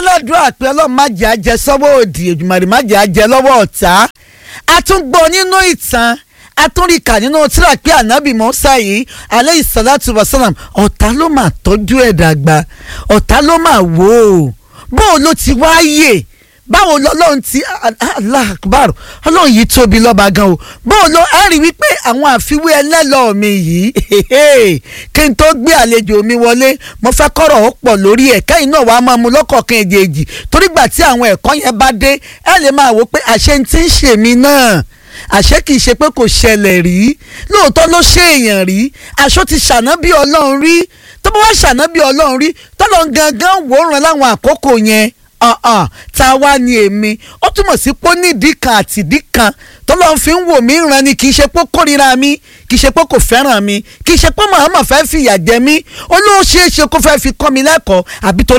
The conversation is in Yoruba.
ládùúgbò pé ọlọ́run má jẹ́ àjẹ sọ́wọ́ òdì èjùmọ̀rì má jẹ́ àjẹ lọ́wọ́ ọ̀tá a tún gbọ́ nínú ìtàn a tún rí kà nínú tíra pé ànábì Mùsá yìí alayhi salatu wa salam ọ̀tá ló máa tọ́jú ẹ̀ dàgbà ọ̀tá ló máa wò ó bóun ló ti wáyè báwo lọ́lọ́run ti Allah akbar ọlọ́run yìí tóbi lọ́ba gan o báwo ló ẹ rí wípé àwọn àfiwé ẹlẹ́lọ́ọ̀ mi yìí kí n tó gbé àlejò mi wọlé mo fẹ́ kọ́rọ̀ ó pọ̀ lórí ẹ̀ kẹ́yìn náà wàá máa mú lọ́kọ̀ọ̀kan èjèèjì torí gbà tí àwọn ẹ̀kọ́ yẹn bá dé ẹ lè máa wò pé àṣẹ ti ń ṣe mí náà àṣé kìí ṣe pé kò ṣẹlẹ̀ rí lóòótọ́ ló ṣe èèyàn rí aṣọ ti ṣàná bí ọlọ́run rí tó bá wá ṣàná bí ọlọ́run rí tọ́lọ́ gangan wòran láwọn àkókò yẹn ọ̀hún tá a wá ní èmi ó túmọ̀ sí pé ó ní ìdí kan àti ìdí kan tọ́lọ́run fi ń wò mí ràn ni kì í ṣe pé ó kórìíra mi kì í ṣe pé kò fẹ́ràn mi kì í ṣe pé màmá fẹ́ fìyà jẹ mí ó ló ṣeé ṣe kó fẹ́ fi kọ́ mi lẹ́kọ̀ọ́ àbí torí